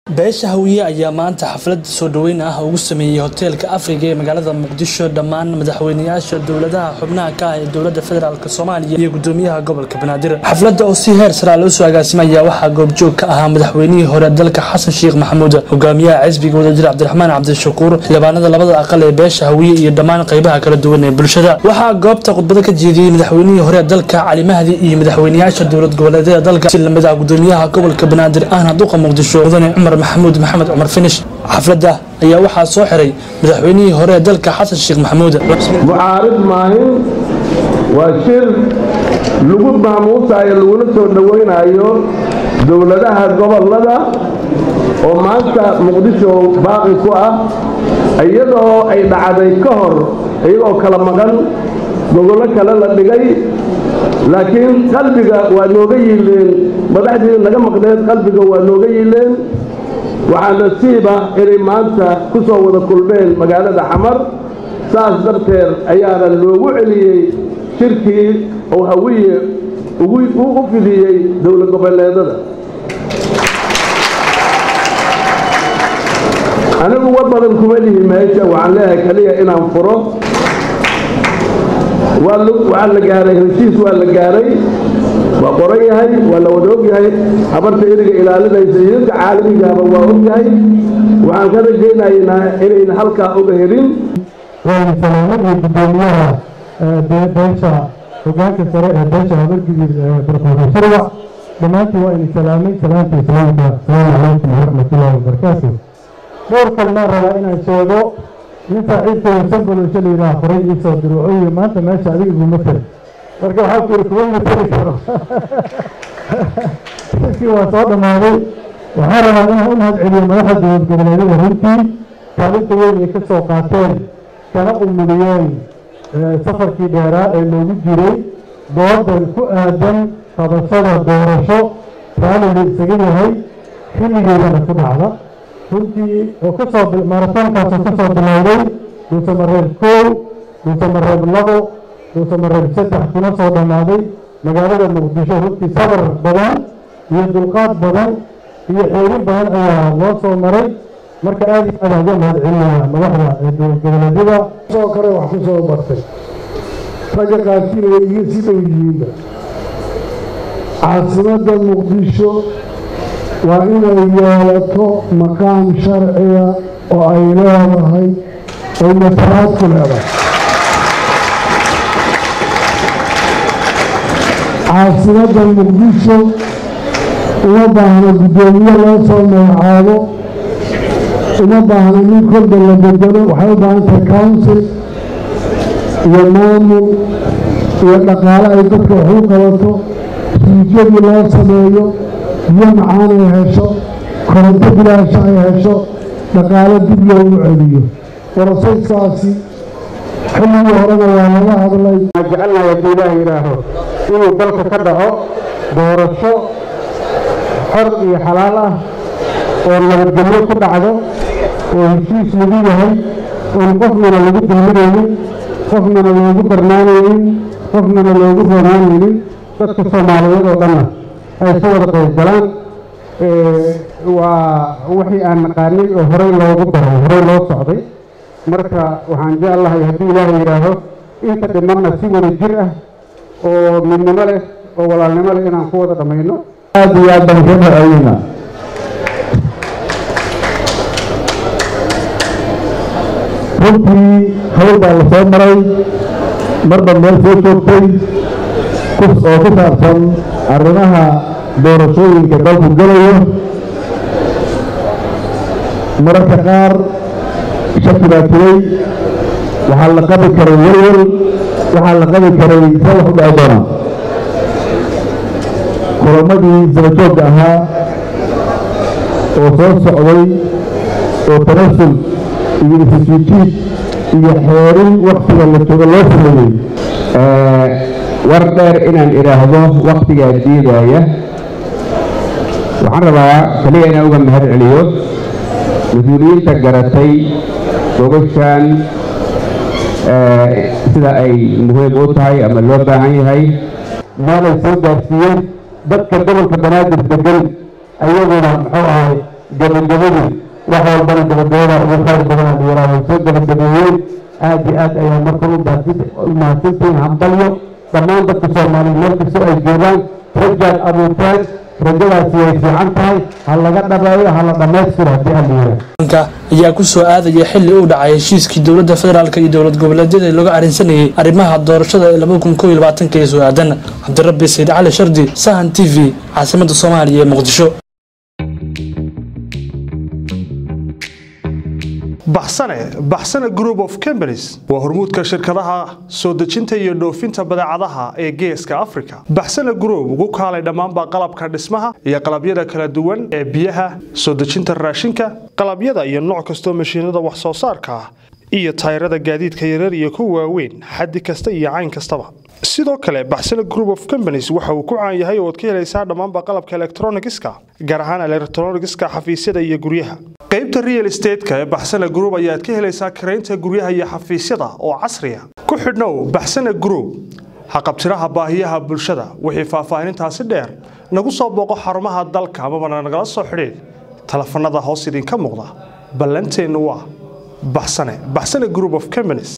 beesha hawiye ayaa maanta xaflad soo dhoweyn ah ugu sameeyey hoteelka afriga ee magaalada muqdisho dhammaan madaxweynayaasha dowladaha xubnaha ka ah ee dowladda federaalk soomaaliya iyo gudoomiyaha gobolka banaadir xafladda oo si heer saraa loo soo agaasimaya waxaa goobjoog ka ahaa madaxweynihii hore dalka xasan sheekh maxamuud hogaamiyaha xisbiga wadajir cabdiraxmaan cabdishakuur xildhibaanada labada aqal ee beesha hawiye iyo dhammaan qaybaha kala duwan ee bulshada waxaa goobta khudbado ka jeediyey madaxweynihii hore dalka cali mahdi iyo madaxweynayaasha dowlad goboleedyada dalka si lamid ah gudoomiyaha gobolka banaadir ahna duqa muqdisho mudane cumar maxamuud maxamed cumar finish xafladda ayaa waxaa soo xiray madaxweynihii hore ee dalka xasan sheekh maxamuud mucaarid maahin waa shir lagu maamuusayo laguna soo dhowaynayo dowladaha gobollada oo maanta muqdisho baaqi ku ah iyadoo ay dhacday ka hor iyagoo kala maqan gogollo kale la dhigay laakiin qalbiga waa nooga yiileen madaxdii naga maqneed qalbiga waa nooga yiileen waxaa nasiiba inay maanta ku soo wada kulmeen magaalada xamar saas darteed ayaana loogu celiyey shirkii oo hawiye u fidiyey dowlad goboleedada anigu war badan kuma lihi meesha waxaan leeyahay kaliya inaan furo waxaa la gaaray heshiis waa la gaaray waa qoran yahay waa la wada og yahay habarta iriga ilaalinaysa idinka caalamigaaba waa og yahay waxaan ka rajaynaynaa inayna halkaa oga helin waana salaamadii gudoomiyaha beesha hogaanka sare ee beesha habargidir barkoore shirwac dhammaantiin waa idin salaamay salaamta islaamka asalaamu calaykum waraxmatullaahi wabarakaatu dhowr kalmaan rabaa inaan sheego nin saaxiibkooda sanbalosha la yidhaha horay ii soo diro wuxuu yidhi maanta meesha adiga iguma tel marka waxaa ku yidhi kuma mateli karo shirkii waa soo dhammaaday waxaan rabaa inaan u mahad celiyo madaxda dowlad goboleedyada runtii kaalinta weyn ay ka soo qaateen kana umuliyeen safarkii dheeraa ee loogu jiray doodan ku aadan qabashada doorasho raalliga isaga yahay xilligeedana ku dhacda runtii oo kasoo maratoonkaasoo ka soo bilowday dhuusamareeb koow dhuusamareeb labo dhuusamareeb saddex kuna soo dhammaaday magaalada muqdisho runtii sabar badan iyo dulqaad badan iyo xeerin badan ayaa loo soo maray marka aad iyo aad uga mahad celinaya madaxda ee dowlad goboleedyada soo kale wax ku soo bartay ragga qaarkiina way iga sii dhow yihiinba caasimadda muqdisho waa inay yeelato maqaam sharciga oo ay leedahay oy matalaad ku leedahay caasimadda muqdisho uma baahna guddoomiye loo soo magacaabo uma baahna nin kolba la bedelo waxay u baahan tahay council iyo maamul iyo dhaqaale ay dadka wax u qabato riijyadii loo sameeyo biyo macaan ay hesho koronto bilaasha ay hesho dhaqaale dib loogu celiyo warasayskaasi xilligii horena waa laga hadlay jecelnahay hadduu ilaah yidhaaho inuu dalka ka dhaco doorasho xor iyo xalaal ah oo nabadgelyo ku dhacdo oo heshiis lagu yahay oon qofnana lagu dulminaynin qofnana loogu darnaanaynin qofnana loogu roonaanaynin dadka soomaaliyeed oo dhanna ay ka wada qayb galaan waa wixii aan naqaanay oo horey loogu daray horey loo socday marka waxaan jeclahay haddii ilaaha yidhaaho inta dhimanna si wada jir ah oo midnimo leh oo walaalnimo leh inaan ku wada dhammayno aad iyo aad baan ka dhaceynaa runtii hawl baa la soo maray marba meel soo joogtay oo ku saabsan arrimaha doorashooyinka dalku gelayo mararka qaar shaki baa jiray waxaa la qabi karay welwel waxaa la qabi karay see wax u dhaci doonaa kulamadii sabajoogga ahaa oo soo socday oo tanasul iyo isjiijiid iyo xeerin waktiga la joogo loo sameeyey war dheer inaan idhaahdo wakhtigaa diidaya waxaan rabaa keliya inaan uga mahad celiyo mas-uuliyiinta garatay gogashan sida ay muhiim u tahay ama loo baahan yahay meelay soo gaarsiiyeen dadka gobolka banaadir degan ayaguna muxuu ahay gabagabadii wax walbana gabagabada ugu khayr badan dhalinyarada way soo gabagabeeyeen aad iyo aad ayaa marka u mahadsantihiin hambalyo dhammaan dadka soomaaliya meel kastoo ay joogaan rajaad abuurteen rajadaasi way fiican tahay ha laga dhameeyo ha la dhammaystiro haddii aan liira ayaa ku soo aadaya xilli uu dhacay heshiiskii dowladda federaalk iyo dowlad goboleedyada looga arrinsanayay arrimaha doorashada ee labada kun kow iyo labaatanka ee soo aadan cabdirabbi sayid cali shardi sahan t v caasimadda soomaaliya ee muqdisho baxsane baxsane group of companies waa hormuudka shirkadaha soo dejinta iyo dhoofinta badeecadaha ee geeska africa baxsane group ugu kaalay dhammaanba qalabka dhismaha iyo qalabyada kala duwan ee biyaha soo dejinta raashinka qalabyada iyo nooc kastoo mashiinada wax soo saarka ah iyo tayrada gaadiidka yaryar iyo kuwa waaweyn xaddi kasta iyo cayn kastaba sidoo kale baxsane group of companies waxa uu ku caan yahay oo ad ka helaysaa dhammaanba qalabka elektronigiska gaar ahaan elektronigiska xafiisyada iyo guryaha qaybta real estateska ee baxsane group ayaad ka helaysaa karaynta guryaha iyo xafiisyada oo casriya ku xidhnow baxsane group haqabtiraha baahiyaha bulshada wixii faahfaahinintaasi dheer nagu soo booqo xarumaha dalka amabana nagala soo xidhiid telefanada hoos idinka muuqda ballanteennu waa baxsane baxsane group of companies